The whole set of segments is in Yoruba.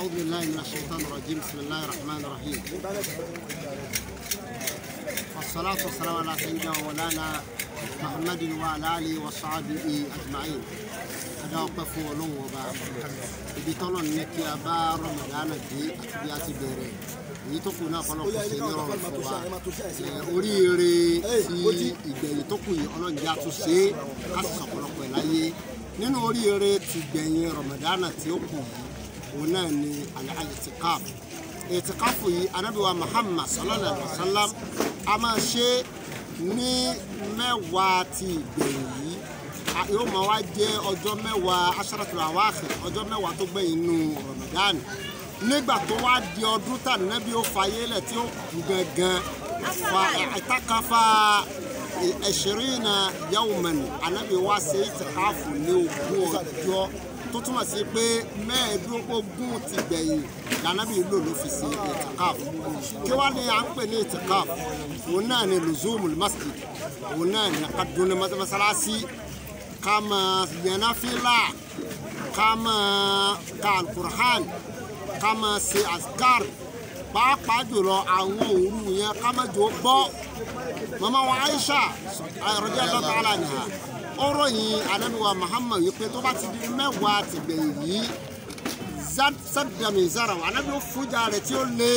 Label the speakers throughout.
Speaker 1: أعوذ بالله من الشيطان الرجيم بسم الله الرحمن الرحيم والصلاة والسلام على سيدنا ومولانا محمد وعلى آله وصحبه أجمعين adá ọpẹ́ fún Ọlọ́run ọba ibi tọ́lọ̀ ní kí a bá rọmọdánà dé àti bí a ti bẹ̀rẹ̀ èyí tó kù náà kọlọ kò sí ní rọrùn fún wa ẹ, oríire ti ìgbẹ̀yìn tó kù yìí Ọlọ́run jẹ́ àtúnṣe ká sì sọ̀pọ̀lọpọ̀ ẹ̀ láyé nínú oríire ti gbẹ̀yìn rọmọdánà tí ó kù yìí òun náà ni al-i'tikaf ìtìkáfù yìí anábìwá Muhammad sallallahu alaihi wa sallam a máa ṣe ní mẹ́wàá ti ìgbẹ̀yìn yìí a- yóò máa wá jẹ́ ọjọ́ mẹ́wàá aṣaratul awakhir ọjọ́ mẹ́wàá tó gbẹ̀yìn inú Ramadan nígbà tó wá di ọdún tà nábì ó fayé lẹ̀ tí ó kú gangan fa ìtàkàfà ẹ̀ṣirìnà yawman anábì wá ṣe ìtìkáfù ní ogún ọjọ́ tó túmọ̀ sí pé mẹ́ẹ̀ẹ́dógún ti gbẹ̀yìn lànàbì lò ló fi ṣe ìtìkáfù kí wá ní à ń pè ní ìtìkáfù òun náà ni luzumul masjid òun náà ni ká dún ní mọ́sálásí ká máa yan náfìlà ká máa ka alukur'an ká máa ṣe azkar pàápàá jùlọ àwọn òru yẹn ká máa jò bọ́ mama wa aisha radiyallahu ta'ala anha ó ròyìn anabiwa muhammad yìí pé tó bá ti di mẹ́wàá ti gbẹ̀yìn yìí sádàmì zara wà anabi ó fújà rẹ̀ tí ó lé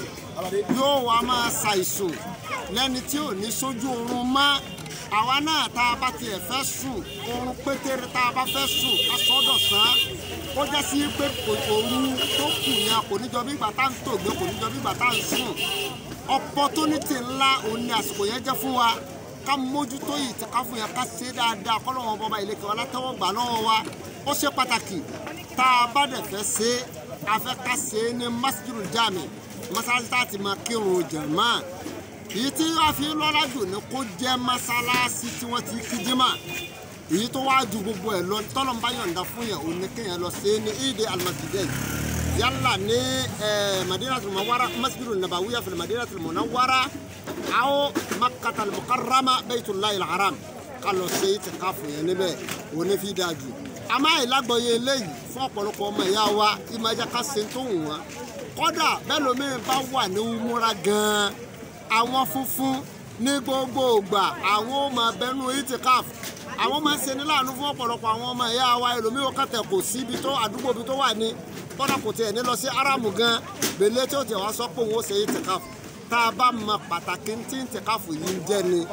Speaker 1: yóò wá máa ṣàìsùn lẹ́ni tí ò ní sójú oorun mọ́ àwa náà tá a bá tiẹ̀ fẹ́ sùn oorun pétéré tá a bá fẹ́ sùn ká sọ́dọ̀ sán ó jẹ́ sí pé òru tó kù yẹn kò ní jọ bí ìgbà tá à ń tògbé kò ní jọ bí ìgbà tá à ń sùn opportunity ńlá òun ni àsìkò yẹn jẹ́ fún wa ká mójútó yìí tí ká fún yẹn ká ṣe dáadáa kọ́ lọ́wọ́ bọ́ba ìlẹ̀kẹ̀ ọlátẹ́wọ́ gbà lọ́wọ́ wa ó ṣe pàtàkì tá a bá dẹ̀ fẹ́ ṣe é a fẹ́ ká ṣe é ní masjidul jami masalasi tá a ti máa kírun jàmá èyí tí wàá fi lọ́lá jù ní kó jẹ́ masalasi tí wọ́n ti kí jimá èyí tó wáá ju gbogbo ẹ̀ lọ tọ́lọ́mbá yọ̀ǹda fún yẹn òun ní kéèyàn lọ ṣe é ní ìdè almasjidẹ́yì yálà ní madinatul munawwara masjidul nabawiya fil madinatul munawwara aw makkatal mukarrama baytullahil haram ká lọ ṣe ìtìkáfù yẹn níbẹ̀ òun ní fi dáa jù àmọ́ ìlágbọ̀yé eléyìí fún ọ̀pọ̀lọpọ̀ ọmọ ìyá wa ìmọ̀já ká ṣe tó wù wọ́n kódà bẹ́ẹ̀ lómi bá wà ní umura gan-an àwọn funfun ní gbogbo ìgbà àwọn ò máa bẹnu ìtìkáfù àwọn máa ń ṣe ní láàánú fún ọ̀pọ̀lọpọ̀ àwọn ọmọ ìyá wa ẹlòmíì ó kàtẹ́ kò sí ibi tó àdúgbò ibi tó wà ní kódà kò tiẹ̀ ní lọ sí aramu gan gbèlè tí ó tiẹ̀ wá sọ pé òun ó ṣe ìtìkáfù tá a bá mọ pàtàkì tí ìtìkáfù yìí ń jẹ́ ni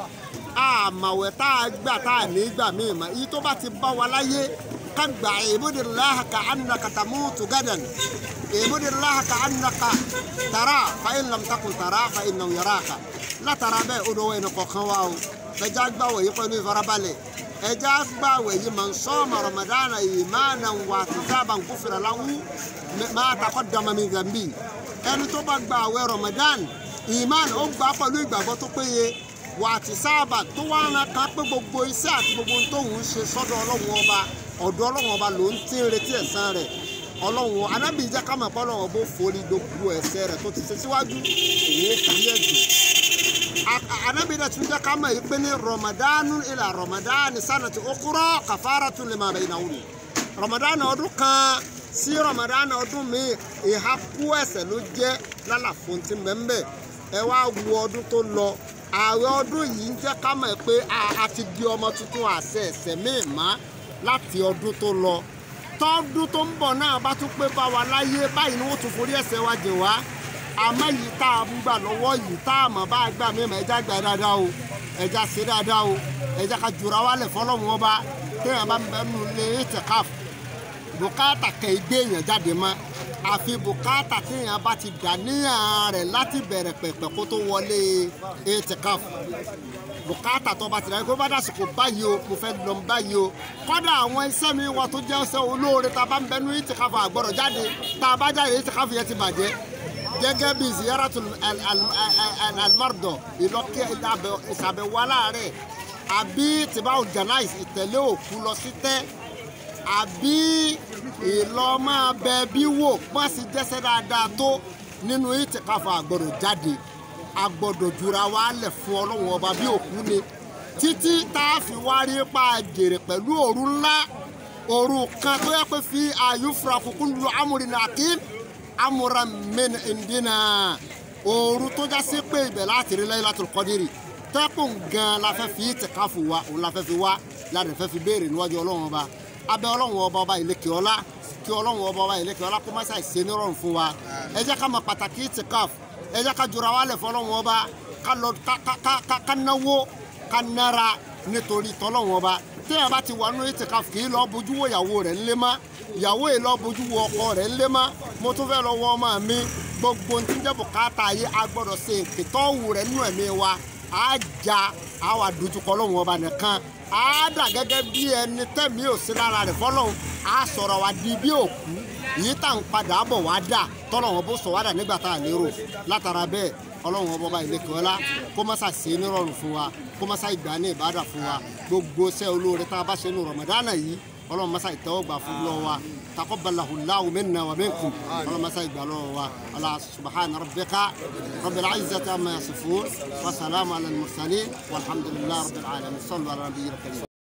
Speaker 1: àmàwẹ̀ tá a gbà tá a ní gbà míì mọ́ èyí tó bá ti bá wa láyé ká gbà ìbúdìláhà ká annaka tamutu gadan ìbúdìláhà ká annaka tara fa in lam takun tara fa innahu yaraka látara bẹ́ẹ̀ ó dọwọ́ ẹni kọ̀ọ̀kan wa o ẹja gbàwẹ̀ yìí pẹ̀lú ìfarabalẹ̀ ẹja gbàwẹ̀ yìí man sọ́ọ̀mà ramadana imanan wa ihtisaban gufira lahu ma taqaddama min dhanbi ẹni tó bá gbàwẹ̀ ramadan iman ó gbà pẹ̀lú ìgbàgbọ́ tó péye wà á ti sábà tó wá ń ka pé gbogbo iṣẹ́ àti gbogbo ohun tóun ń ṣe sọ́dọ̀ ọlọ́run ọba ọ̀dọ̀ ọlọ́run ọba ló ń tí ń retí ẹ̀san rẹ̀ ọlọ́run anábì jẹ́ ká mọ̀ pé ọlọ́run ọba ó forí gbogbo ẹ̀ṣẹ̀ rẹ̀ tó ti ṣe síwájú òun ó kàrí ẹ̀jẹ̀ anábì náà tún jẹ́ ká mọ̀ yìí pé ní rọmọdánù ilà rọmọdánù sanati okúrọ́ kàfàràtù lima baynahum rọmọdánù ọdún kan sí rọmọdánù ọdún míì ìhà kú ẹ̀ṣẹ̀ ló jẹ́ lálàfo ti mẹ́mbẹ́ ẹ wá wo ọdún tó lọ ààrẹ ọdún yìí ń jẹ́ ká mọ̀ pé a ti di ọmọ tuntun àṣẹ ẹ̀ṣẹ̀ míì má láti ọdún tó lọ tọ́dún tó ń bọ̀ náà bá tún pé bá wa láyé báyìí ni wọ́n tún forí ẹ̀ṣẹ̀ wa jìn wá àmọ́ yìí tá a ń gbà lọ́wọ́ yìí tá a mọ̀ bá a gbà mí mọ̀ ẹja gbà dáadáa o ẹja ṣe dáadáa o ẹja ka jura wálẹ̀ fọlọ́run ọba téèyàn bá ń bẹ nù lé ètìkáf bùkátà kẹ̀ gbé èèyàn jáde mọ́ àfi bùkátà téèyàn bá ti dà níyàn rẹ̀ láti bẹ̀rẹ̀ pẹ̀pẹ̀ kó tó wọlé ètìkáf bùkátà tó bá ti dà kó bá dàsìkò báyìí o mo fẹ́ lọ báyìí o kọ́dà àwọn iṣẹ́ mi wà tó jẹ́ iṣẹ́ olóore tá a bá ń bẹnu ètìkáf àgbọ̀rọ̀ jáde tá a bá jáde ètìkáf yẹn ti bàjẹ́ gẹ́gẹ́ bí ziyaratu almardo ìlọ́kẹ́ ìsàbẹ̀wò aláàárẹ̀ àbí tìbáwò janais ìtẹ̀lé òkú lọ sí tẹ́ àbí ìlọ́mọ bẹ bí wò pọ́n sì jẹ́sẹ̀ dáadáa tó nínú ìtìkáfà àgbọ̀dọ̀ jáde àgbọ̀dọ̀ jura wa lẹ̀ fún ọlọ́run ọba bí òkú ni títí tá a fi wá rí pa jèrè pẹ̀lú òru ńlá òru kan tó yẹ pé fi àyùfura kúkú lu amúrin akim amúra min indina òru tó já sí pé ibẹ̀ láti rí Laylatul Qadri tẹ́kùn gan la fẹ́ fi ìtìkáfù wa òun la fẹ́ fi wá láti fẹ́ fi béèrè níwájú ọlọ́run ọba abẹ́ ọlọ́run ọba ọba ìlékè ọlá kí ọlọ́run ọba ọba ìlékè ọlá kó má ṣàì ṣe nírọ̀rùn fún wa ẹ jẹ́ ká mọ pàtàkì ìtìkáfù ẹ jẹ́ ká jura wálẹ̀ fọlọ́run ọba ká lọ ká ká ká ká náwó ká nára nítorí tọ́lọ́run ọba téèyàn bá ti wà nínú ìtìkáfù kì í lọ bójú wo ìyàwó rẹ̀ ńlé mọ́ ìyàwó yìí lọ bójú wo ọkọ rẹ̀ ńlé mọ́ mo tún fẹ́ lọ wọ ọmọ mi gbogbo ní tí ń jẹ́ bùkátà yìí a gbọ́dọ̀ ṣe ìtọ́wù rẹ̀ nínú ẹ̀mí wa á ja á wà dojúkọ lọ́wọ́ ọba nìkan á dà gẹ́gẹ́ bí ẹni tẹ̀mí ò sí lára rẹ̀ fọlọ́hún á sọ̀rọ̀ wa di bí òkú yìí tá à ń padà bọ̀ wá dà tọ́lọ́wọ́n bó sọ wá dà nígbà tá à lérò látara bẹ́ẹ̀ ọlọ́run ọba ọba ìlẹ́kẹ̀ ọlá kó má sà sí nírọ̀rùn fún wa kó má sà ìgbà ní ìbádà fún wa gbogbo iṣẹ́ olóore tá a bá ṣe ní Ramadana yìí ọlọ́run má sà ìtẹ́wọ́ gbà fún lọ́wọ́ wa taqabbalahu Allahu minna wa minkum ọlọ́run má sà ìgbà lọ́wọ́ wa ala subhana rabbika rabbil izzati amma yasifun wa salamu ala al-mursalin walhamdulillahi rabbil alamin sallu ala nabiyyil karim